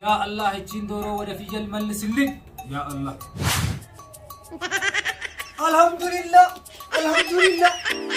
ያ አላህ እቺን ዶሮ ወደ ፍየል መልስልኝ። ያ አላህ አልሐምዱሊላህ አልሐምዱሊላህ።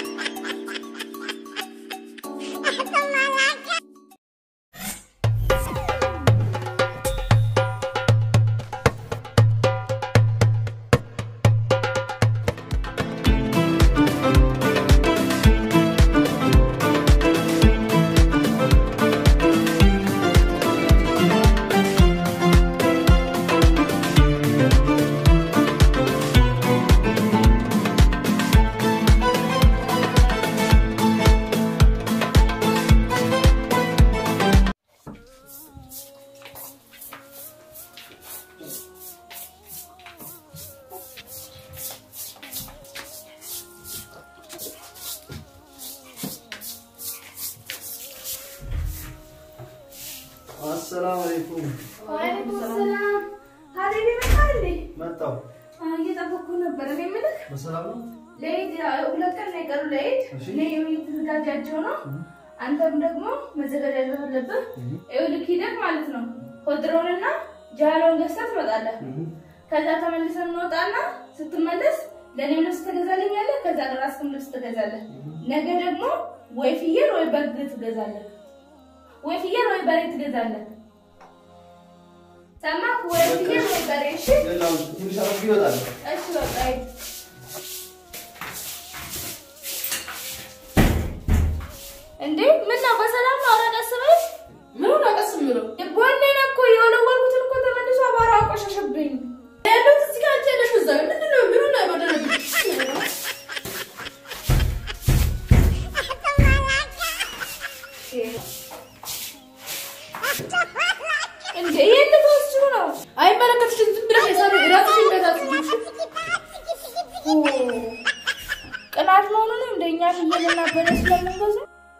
አሰላሙ አለይኩም። ወአለይኩም ሰላም። ሀቢቢ መጣ እንዴ? መጣሁ። እየጠበኩ ነበር። እኔ የምልህ በሰላም ነው? ለኢድ ሁለት ቀን ነው የቀሩ ለኢድ። እሺ። እኔ እየተዘጋጃቸው ነው። አንተም ደግሞ መዘጋጃጀት አለብህ። ይኸውልህ ሂደህ ማለት ነው ኮድሮንና ጃሎን ገዝተህ ትመጣለህ። ከዛ ተመልሰን እንወጣና ስትመለስ ለእኔም ልብስ ትገዛልኛለህ። ከዛ ለራስህም ልብስ ትገዛለህ። ነገ ደግሞ ወይ ፍየል ወይ በግ ትገዛለህ። ወይ ፍየል ወይ በሬ ትገዛለህ። ሰማህ? ወይ ፍየል ወይ በሬ። እሺ ሌላው ትንሽ አረፍ ይወጣል። እሺ በቃ ሂድ። እንዴ ምን ነው በሰላም ነው? ኧረ ቀስ በል። ምን ነው ቀስ የምለው? ጎኔን እኮ የወለወልኩትን እኮ ተመልሶ አቧራ አቆሸሸብኝ። ያለሁት እዚህ ጋር አንቺ ያለሽው እዛ ነው። ምንድን ነው ምኑ ነው የበደለብኝ? እንዴ ይሄን ልትወስጂው ነው? አይመለከትሽም። ዝም ብለሽ የሰሩ እራስሽን በታስቢሽ ቅናት መሆኑ ነው እንደኛ ፍየልና በሬ ስለምንገዛ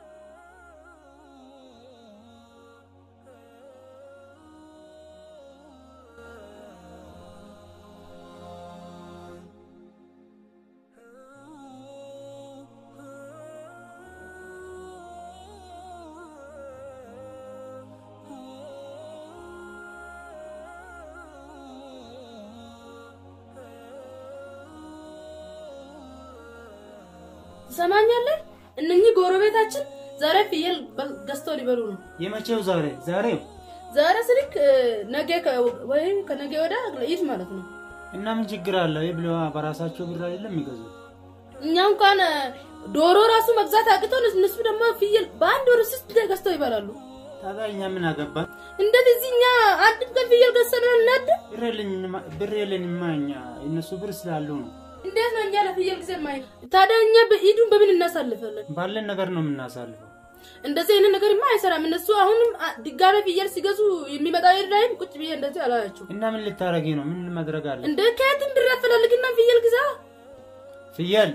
ትሰማኛለህ? እነኚህ ጎረቤታችን ዛሬ ፍየል በል- ገዝተው ሊበሉ ነው። የመቼው ዛሬ ዛሬው ዛሬ ስልክ እ፣ ነገ ከ- ወይም ከነገ ወዲያ ለኢድ ማለት ነው። እና ምን ችግር አለው? ይህ ብሎ በራሳቸው ብር አይደለም የሚገዙት። እኛ እንኳን እ፣ ዶሮ ራሱ መግዛት አቅቶን እነሱ ደግሞ ፍየል በአንድ ወር ስት ገዝተው ይበላሉ። ታዲያ እኛ ምን አገባን? እንዴት እዚህ እኛ አንድ ቀን ፍየል ገዝተን እናድ ብር የለኝማ- ብር የለንማ እኛ እነሱ ብር ስላሉ ነው። እንዴት ነው እኛ ለፍየል ጊዜ ማይ ታዲያ እኛ በኢዱን በምን እናሳልፋለን? ባለን ነገር ነው የምናሳልፈው። እንደዚህ አይነት ነገርማ አይሰራም። እነሱ አሁንም አ- ድጋሜ ፍየል ሲገዙ የሚመጣው ኢድ ላይም ቁጭ ብዬ እንደዚህ አላያቸው እና ምን ልታረጊ ነው? ምን ማድረግ አለ? እንደ ከየትም ብር አፈላልግና ፍየል ግዛ ፍየል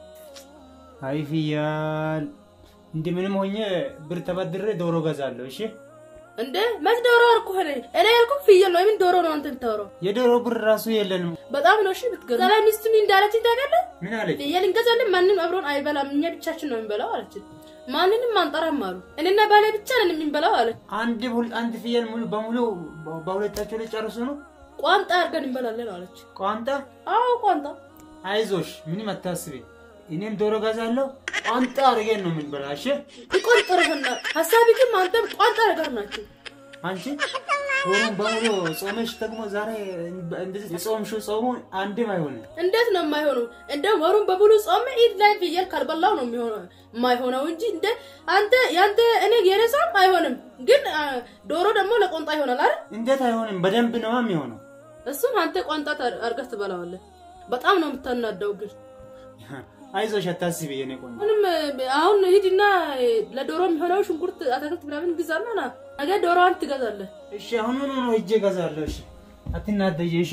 አይ ፍየል እንዲህ ምንም ሆኜ ብር ተበድሬ ዶሮ ገዛለሁ። እሺ እንደ መች ዶሮ አልኩ ሆነ እኔ ያልኩህ ፍየል ነው። የምን ዶሮ ነው አንተ የምታወራው? የዶሮ ብር ራሱ የለንም። በጣም ነው እሺ ብትገዛ። ዛሬ ሚስቱ ምን እንዳለችኝ ታውቃለህ? ምን አለች? ፍየል እንገዛለን፣ ማንም አብሮን አይበላም፣ እኛ ብቻችን ነው የምንበላው አለችን። ማንንም አንጠራም አሉ። እኔና ባሌ ብቻ ነን የምንበላው አለ። አንድ ሁል አንድ ፍየል ሙሉ በሙሉ በ- በሁለታቸው ላይ ጨርሱ ነው ቋንጣ አድርገን እንበላለን አለች። ቋንጣ። አዎ ቋንጣ። አይዞሽ ምንም አታስቢ። እኔም ዶሮ ገዛለሁ። ቋንጣ አድርገን ነው የምንበላ። እሺ ይቆንጥርህና ሀሳቢ ግን አንተም ቋንጣ ነገር ናቸው። አንቺ ወሩን በሙሉ ጾመሽ ደግሞ ዛሬ እንደዚህ የጾምሽው ጾሙ አንድም አይሆንም። እንዴት ነው የማይሆነው? እንደውም ወሩን በሙሉ ጾም ኢድ ላይ ፍየል ካልበላው ነው የሚሆነው የማይሆነው እንጂ እንደ አንተ ያንተ እኔ የረሳም አይሆንም። ግን አ፣ ዶሮ ደግሞ ለቆንጣ ይሆናል አይደል? እንዴት አይሆንም? በደንብ ነው የሚሆነው። እሱም አንተ ቋንጣ ታር- አድርገህ ትበላዋለህ። በጣም ነው የምታናደው። ግን አይዞሽ አታስቢ የኔ ቆንጆ። አሁንም እ፣ አሁን ሂድና እ፣ ለዶሮ የሚሆነው ሽንኩርት፣ አትክልት ምናምን ግዛና ና ነገ ዶሮዋን ትገዛለህ። እሺ አሁን ምን ነው ሂጄ እገዛለሁ። እሺ አትናደጂ። እሺ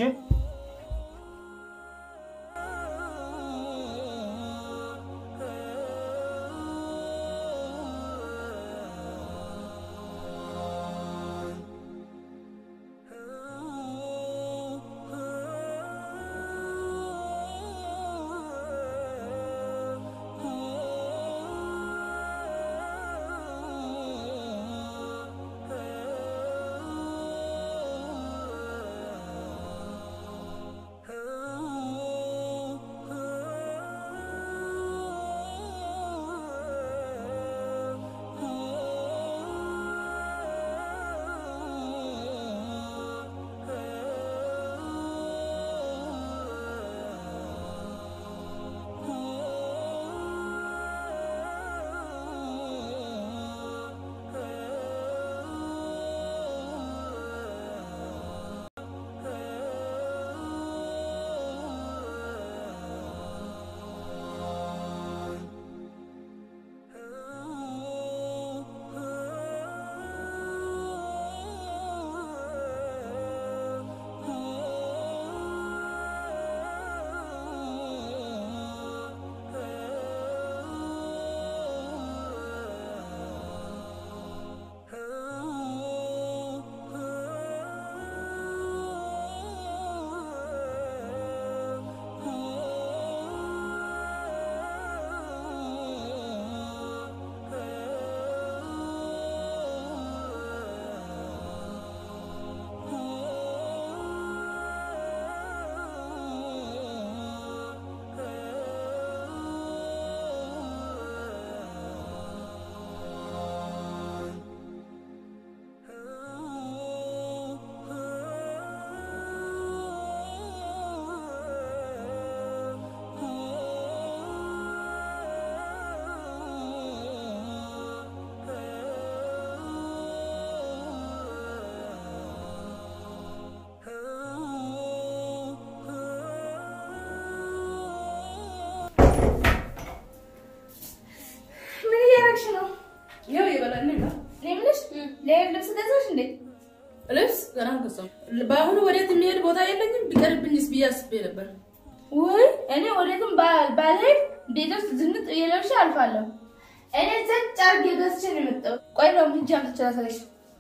ገና አልገዛሁም። በአሁኑ ወዴት የሚሄድ ቦታ የለኝም። ቢቀርብኝስ ብዬ አስቤ ነበር። ውይ እኔ ወዴትም ባ- ባልሄድ ቤት ውስጥ ዝንጥ እየለብሽ አልፋለሁ። እኔ ዘጭ አድርጌ ገዝቼ ነው የመጣሁት። ቆይ ነው ሂጅ አምጥቼ ላሳይሽ።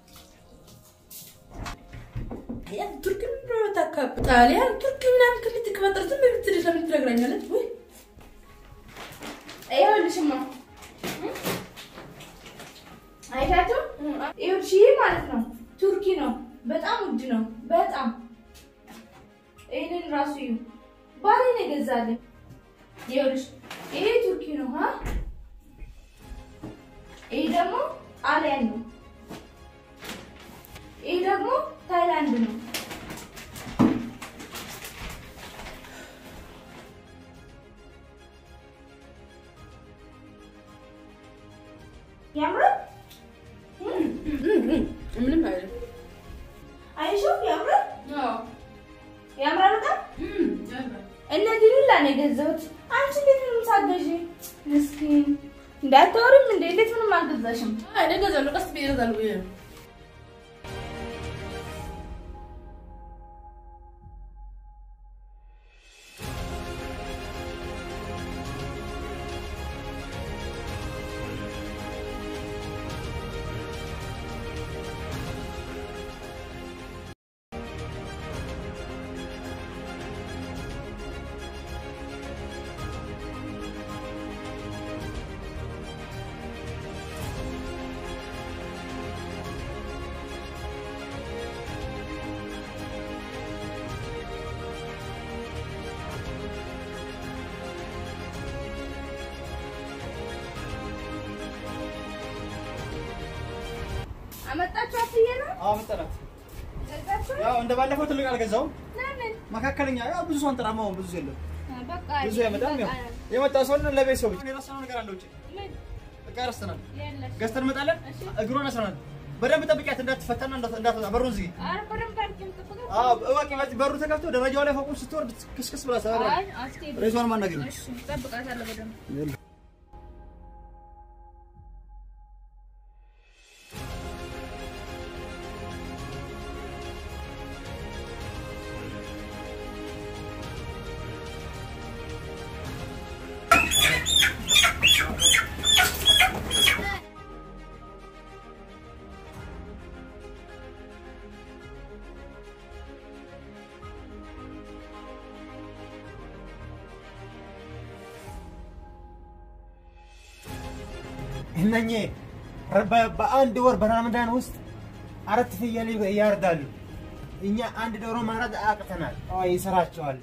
ያ ቱርክ ምንድን ነው የምታካብ- ጣሊያን ቱርክ ምናምን ክልል ትቀባጠር ዝም ብትል ለምን ትነግረኛለች? ውይ ይኸውልሽማ አይታችሁ ይኸውልሽ ይህ ማለት ነው ቱርኪ ነው። በጣም ውድ ነው። በጣም ይህንን ራሱ እዩ ባሌ ነው የገዛልኝ። ይኸውልሽ ይሄ ቱርኪ ነው ሀ ይሄ ደግሞ ጣሊያን ነው። ይሄ ደግሞ ታይላንድ ነው። ያምራል። ምንም አይልም። አይሾፍ ያምራል። ያምራል በጣም እነዚህ ሁላ ነው የገዛሁት። አንቺ እንዴት ምንም ሳትገዢ ምስኪን እንዳታወሪም እንዴ? እንዴት ምንም አልገዛሽም? አይ እኔ እገዛለሁ፣ ቀስ ብዬ እገዛለሁ ብዬ ነው። አመጣችሁ አትዬ ነው አዎ መጠናት ገዛችሁ? ያው እንደ ባለፈው ትልቅ አልገዛውም። ለምን? መካከለኛ ያው ብዙ ሰው አንጠራማውን ብዙ የለም በቃ ብዙ አይመጣም። ያው የመጣ ሰው ለቤት ሰው ብቻ የረሳነው ነገር አለ ውጭ ምን? እቃ ረስተናል። የለሽ። ገዝተን እንመጣለን። እግሯን አስረናል። በደንብ ጠብቂያት እንዳትፈታና እንዳት- እንዳትወጣ በሩን ዝጊ። ኧረ በደንብ አድርጌ የምጠብቀው። አዎ እወቂ። በዚህ በሩ ተከፍቶ ደረጃው ላይ ፎቁን ስትወርድ ክስክስ ብላ ሰበራ አይ አትሄድም። ሬሷን ማናገኝ እሺ እጠብቃታለሁ በደንብ። እነኚህ በ- በአንድ ወር በረመዳን ውስጥ አራት ፍየል ያርዳሉ። እኛ አንድ ዶሮ ማረድ አቅተናል። አዎ ይሰራቸዋል።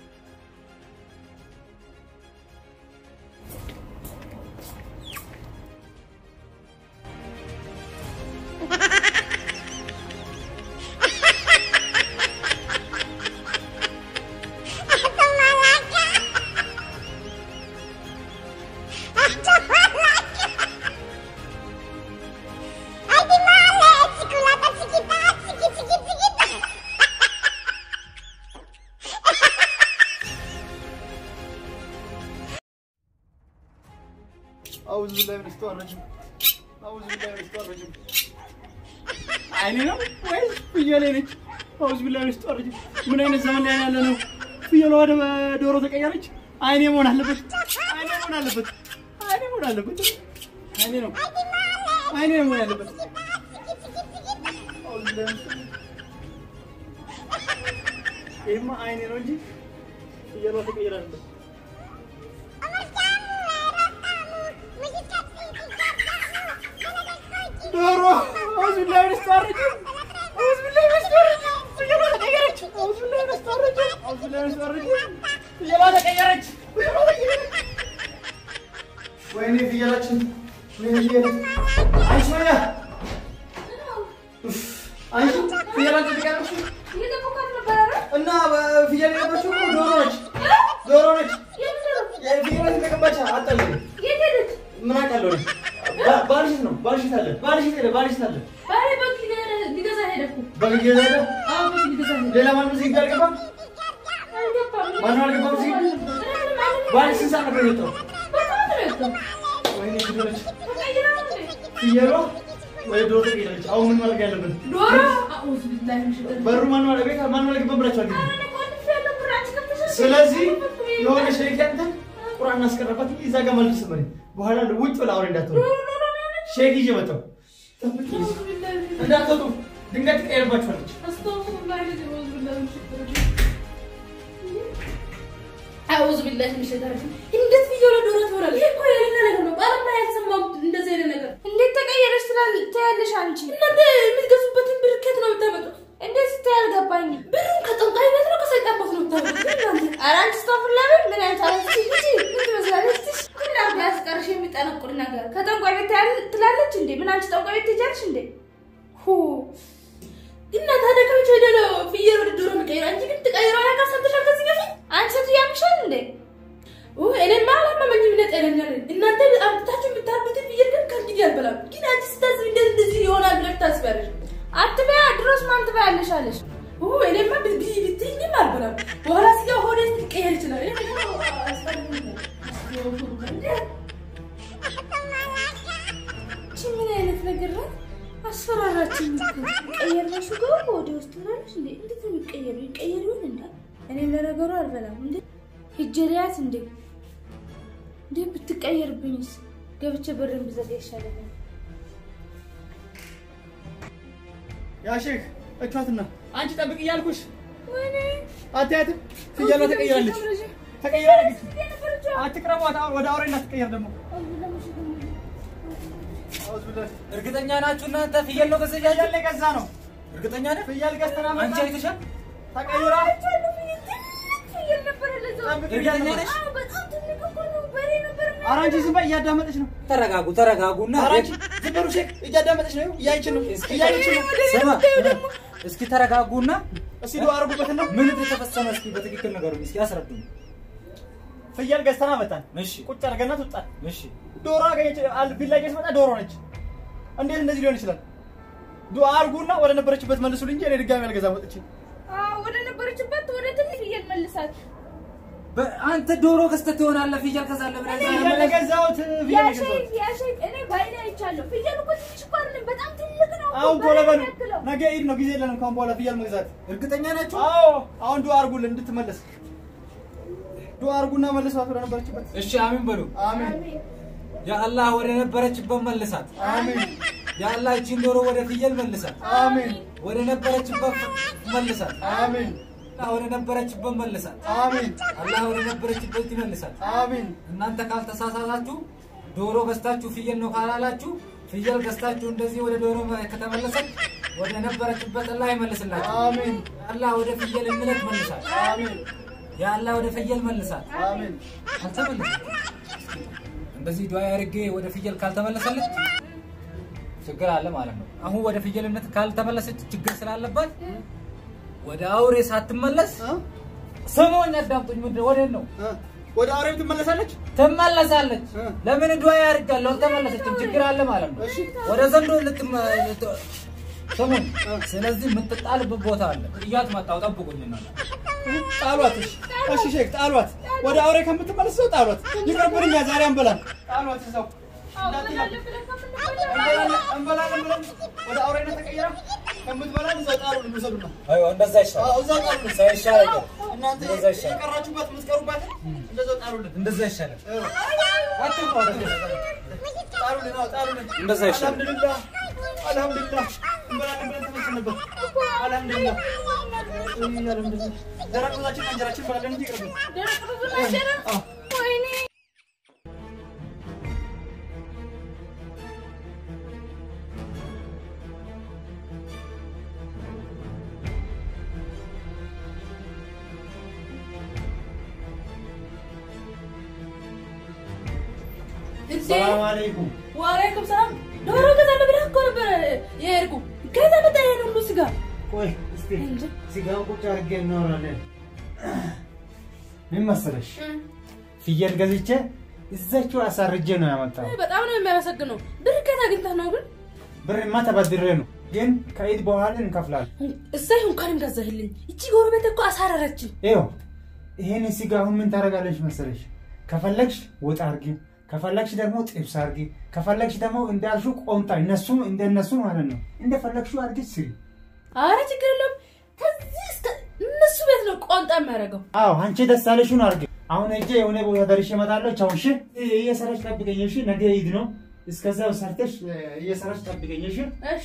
አውዝ ቢላሂ ሚነሽ ሸይጧን ረጂም አውዝ ቢላሂ ሚነሽ ሸይጧን ረጂም አይኔ ነው ወይስ ፍየሌ ነች? አውዝ ቢላሂ ሚነሽ ሸይጧን ረጂም ምን አይነት ዘመን ላይ ያለ ነው? ፍየሏ ወደ ዶሮ ተቀየረች። አይኔ መሆን አለበት። አይኔ መሆን አለበት። አይኔ መሆን አለበት። አይኔ ነው አይኔ ነው መሆን ያለበት። አውዝ ቢላሂ ሚነሽ ሸይጧን ይሄማ አይኔ ነው እንጂ ፍየሏ ተቀየረ አይደለም። ዶሮ አውዝ ቢላሂ ሚነሽ ሸይጧን ረጂም አውዝ ቢላሂ ሚነሽ ሸይጧን ረጂም ፍየሏ ተቀየረች። አውዝ ቢላሂ ሚነሽ ሸይጧን ረጂም አውዝ ቢላሂ ሚነሽ ሸይጧን ረጂም ፍየሏ ተቀየረች። ፍየሏ ተቀየረች። ወይኔ ፍየላችን ወይኔ ፍየል አንቺ ወይኔ አንቺ ፍየላችን ተቀየረች እየጠበኳት ነበር። ኧረ እና ፍየል የነበረችው እኮ ዶሮ ነች። ዶሮ ነች። የት ነው? ፍየል ተቀባች አጣለ የት ሄደች? ምን አውቃለሁ እኔ። ባ- ባልሽት ነው ባልሽት አለ ባልሽት ሄደ ባልሽት አለ ባሌ በግ ሊገዛ- ሊገዛ ሄደ እኮ። በግ ሄደ አዎ በግ ሊገዛ ሄደ። ሌላ ማንም እዚህ ጋር አልገባም አልገባም። ማንም አልገባም እዚህ ምንም አልገባም። ባልሽ ስንት ሰዓት ነበር የወጣው በጣም ነው የወጣው። ወይኔ ፍየሎች ተቀይራ ነው እንዴ? ፍየሏ ወይ ዶሮ ተቀይራለች። አሁን ምን ማድረግ ያለብን? ዶሮ አውዝ ቢላሂ ሚነሽ ሸይጣን በሩ ማን ማለት ቤት ማን ማለት ገባ ብላችኋል። ኧረ እኔ ቆልፌ ያለው ብር አንቺ ከፍተሻል። ስለዚህ የሆነ ሸሪክ ያንተን ቁርአን እናስቀረባት እዛ ጋር መልስ መሪ በኋላ ውጭ ብላ አውሬ እንዳትሆን ዶሮ ዶሮ ነው ሼክ ይዤ መጣሁ። ጠብቂ አውዝ ቢላሂ ሚነሽ እንዳትወጡ ድንገት ትቀየርባችኋለች። አስተግፊሩላህ አውዝ ቢላሂ ሚነሽ ሸይጣን አውዝ ቢላሂ ሚነሽ ሸይጣን እንዴት ብዬ ወደ ዶሮ ትሆናለህ? ይሄ እኮ የሌለ ነገር ነው። በዓለም ላይ ያልሰማሁት እንደዚህ አይነት ነገር። እንዴት ተቀየረች ትላል- ትያለሽ አንቺ? እናንተ የምትገዙበትን ብር ከየት ነው የምታመጡት? እንዴት ስታይ አልገባኝም። ብሩን ከጠንቋይ ቤት ነው ከሰይጣን ቤት ነው የምታመጡት? እናንተ ኧረ አንቺ ስታፍላ ቤት ምን አይነት አለች ልጅ ምን ትመስላለች? ትሽ ሁላ ያስቀርሽ የሚጠነቁር ነገር ከጠንቋይ ቤት ያል- ትላለች እንዴ? ምን አንቺ ጠንቋይ ቤት ትሄጃለሽ እንዴ? ሁ እና ታዲያ ከመቼ ወዲያ ነው ፍየል ወደ ዶሮ የሚቀይረው? አንቺ ግን ትቀይረው ነገር ሰምተሻል ከዚህ በፊት? አንቺ ሴትዮ ያምሻል እንዴ? እኔማ አላመመኝም። እኔ ጤነኛ ነኝ። እናንተ አምጥታችሁ የምታርዱትን ፍየል ግን ከእንግዲህ አልበላም። ግን አንቺ ስታስብ እንዴት እንደዚህ ይሆናል ብለሽ ታስቢያለሽ? አትበያ። ድሮስ ማን ትበያለሽ አለሽ? እኔማ ብትይ ብትይኝም አልበላም። በኋላ ስጋ ሆዴ ሊቀየር ይችላል። እኔ ደግሞ አስፈልግም። ይቺ ምን አይነት ነገር ነው? አስፈራራችን እኮ ቀየርነሽ እኮ ወደ ውስጥ ትላለች እንዴ? እንዴት ነው የሚቀየሩ? ይቀየር ይሆን እንዴ? እኔም ለነገሩ አልበላም እንዴ ሂጅ ልያት እንዴ እንዴ ብትቀየርብኝስ? ገብቼ በርን ብዘጋ ይሻለኛል። ያ ሼክ እቿትና አንቺ ጠብቅ እያልኩሽ ወይኔ አታያትም? ፍየሏ ተቀይራለች። ተቀይራለች። አትቅረቧት። አሁን ወደ አውሬ እንዳትቀየር ደግሞ አውዝ ብለህ እርግጠኛ ናችሁ እናንተ ፍየል ነው ገዘጃ ፍየል ላይ ገዛ ነው እርግጠኛ ነህ? ፍየል ገዝተና መጣ። አንቺ አይተሻል? ተቀይራ እርግጠኛ ነሽ? ኧረ አንቺ ዝም በይ፣ እያዳመጠች ነው። ተረጋጉ ተረጋጉና ኧረ አንቺ ዝም በሉ ሼክ፣ እያዳመጠች ነው። እያየችን ነው። እስኪ እያየችን ነው። ስማ እስኪ ተረጋጉና እስኪ ዱአ አድርጉበትና ምን እንደተፈጸመ እስኪ በትክክል ነገሩን እስኪ አስረዱኝ። ፍየል ገዝተና መጣን። እሺ ቁጭ አድርገናት ወጣን። እሺ ዶሮ አገኘች። አል- ቢላ ይዤ ስመጣ ዶሮ ነች። እንዴት እንደዚህ ሊሆን ይችላል? ዱአ አድርጉና ወደ ነበረችበት መልሱልኝ እንጂ እኔ ድጋሚ አልገዛም ወጥቼ። ወደ ነበረችበት ወደ ትንሽ ፍየል መልሳት። አንተ ዶሮ ገዝተህ ትሆናለህ ፍየል ከዛለህ ብለህ ፍየል ዛሬ የገዛሁት ፍየል የገዛሁት ያሸይ ያሸይ እኔ ባይኔ አይቻለሁ። ፍየሉ እኮ ትንሽ እኮ አይደለም፣ በጣም ትልቅ ነው። አሁን እኮ ቶሎ በሬ በሉ። ነው ያክለው። ነገ ኢድ ነው፣ ጊዜ የለንም ካሁን በኋላ ፍየል መግዛት። እርግጠኛ ናችሁ? አዎ አሁን ዱአ አድርጉልን እንድትመለስ። ዱአ አድርጉና መልሷት ወደ ነበረችበት። እሺ አሚን በሉ። አሜን የአላህ ወደ ነበረችበት መልሳት። አሜን የአላህ እቺን ዶሮ ወደ ፍየል መልሳት። አሜን ወደ ነበረችበት መልሳት። አሜን አላህ ወደ ነበረችበት መልሳት። አሜን አላህ ወደ ነበረችበት ይመልሳት። አሜን እናንተ ካልተሳሳታችሁ ዶሮ ገዝታችሁ ፍየል ነው ካላላችሁ ፍየል ገዝታችሁ እንደዚህ ወደ ዶሮ ከተመለሰች ወደ ነበረችበት አላህ ይመልስላችሁ። አሜን አላህ ወደ ፍየል እምነት መልሳት። አሜን የአላህ ወደ ፍየል መልሳት። አሜን አልተመለሰም። እንደዚህ ዱዓ አድርጌ ወደ ፍየል ካልተመለሰለች ችግር አለ ማለት ነው። አሁን ወደ ፍየልነት ካልተመለሰች ችግር ስላለባት ወደ አውሬ ሳትመለስ እ? ስሙኝ፣ አዳምጡኝ። ምንድን ወዴት ነው እ? ወደ አውሬም ትመለሳለች። ትመለሳለች? እ? ለምን ዱዓ ያደርጋለሁ? አልተመለሰችም። ችግር አለ ማለት ነው። እሺ ወደ ዘንዶ ልትመ ልት- ስሙኝ። ስለዚህ የምትጣልበት ቦታ አለ። እያት መጣሁ፣ ጠብቁኝ እናንተ ጣሏት። እሺ እሺ ሼክ ጣሏት። ወደ አውሬ ከምትመለስ ሰው ጣሏት። ይቅርብን፣ እኛ ዛሬ አንበላም። ጣሏት እዛው እንበላለን ብለን ከምንበላ እንበላለን እንበላለን ብለን ወደ አውሬነት ተቀይራ ከምትበላን እዛው ጣሉን እንውሰዱና አይዋ፣ እንደዛ ይሻላል። አዎ እዛው ጣሉን። እንደዛ ይሻላል። እናንተ እንደዛ ይሻላል። የቀራችሁበት የምትቀሩበት እንደዛው ጣሉልን። እንደዛ ይሻላል። እ። አትፍሩ፣ አትፍሩ። ጣሉልን፣ አዎ ጣሉልን። እንደዛ ይሻላል። አልሐምዱሊላህ አልሐምዱሊላህ እንበላለን ብለን ተመስል ነበር። አልሐምዱሊላህ አልሐምዱሊላህ ደረቅ ብዛችን እንጀራችን እንበላለን እንጂ ይቅርብን። ደረቅ ብዙ ናቸው። አዎ ወይኔ እንዴ ሰላም አለይኩም። ዋሌኩም ሰላም። ዶሮ ገዛለሁ ብለህ እኮ ነበር የሄድኩ። ከዛ መጣ ይሄን ሁሉ ስጋ ቆይ እስቲ እንጂ ስጋውን ቁጭ አድርጌ እናወራለን። ምን መሰለሽ ፍየል ገዝቼ እዛችው አሳርጄ ነው ያመጣው። በጣም ነው የሚያመሰግነው። ብር ከየት አግኝተህ ነው ግን? ብርማ ተበድሬ ነው፣ ግን ከኢድ በኋላ እንከፍላለን። እሰይ እንኳንም ገዛህልኝ። እቺ ጎረቤት እኮ አሳረረችኝ። ይኸው ይሄን ስጋ አሁን ምን ታደርጋለሽ መሰለሽ? ከፈለግሽ ወጥ አድርጊ፣ ከፈለግሽ ደግሞ ጥብስ አድርጊ፣ ከፈለግሽ ደግሞ እንዳልሽው ቆንጣ እነሱ እንደነሱ ማለት ነው እንደፈለግሽው አድርጊ ስሪ። አረ ችግር የለውም። ከዚህ እስከ እነሱ ቤት ነው ቆንጣ የሚያደርገው። አዎ አንቺ ደስ ያለሽውን አድርጊ። አሁን ሂጅ የሆነ ቦታ ደርሼ እመጣለሁ። ቻው። እሺ እየሰራሽ ጠብቀኝ። እሺ ነገ ዒድ ነው። እስከዛው ሰርተሽ እየሰራሽ ጠብቀኝ። እሺ እሺ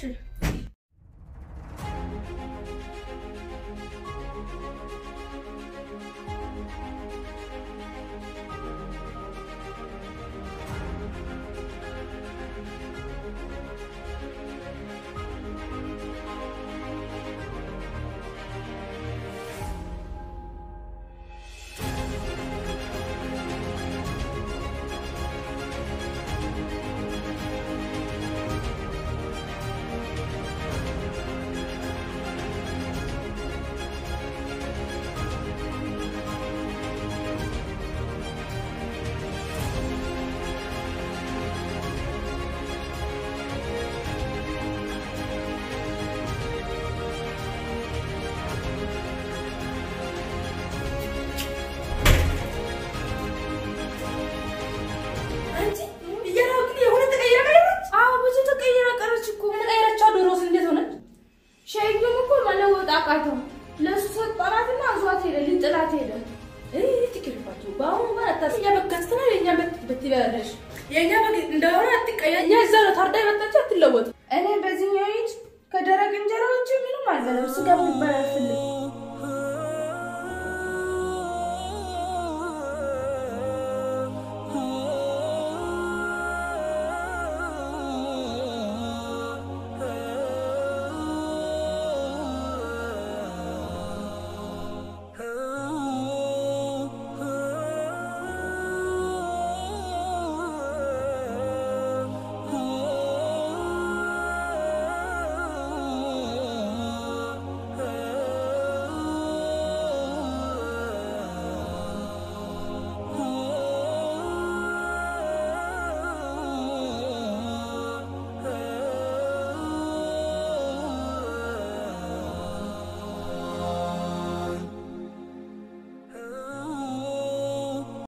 አንቺ እየራው ግን የሆነ ተቀይራ ቀረች። አዎ ብዙ ተቀይራ ቀረች እኮ። የተቀየረችው ዶሮስ እንዴት ሆነች? ሸዩም እኮ መለወጥ አቃተው። ለእሱ ሰጠናትና አዟት ሄደ፣ ሊጥላት ሄደ። እይ ትክርፋችሁ በአሁኑ ጋር አታስ እኛ በግ ገዝተናል። የእኛ በግ በትበላለሽ የእኛ በግ እንደሆነ አትቀያ እኛ እዛ ነው ታርዳ የመጣችው አትለወጥ እኔ በዚህኛው ሂድ ከደረቅ እንጀራ ውጭ ምንም አልበላም። ስጋ የሚባል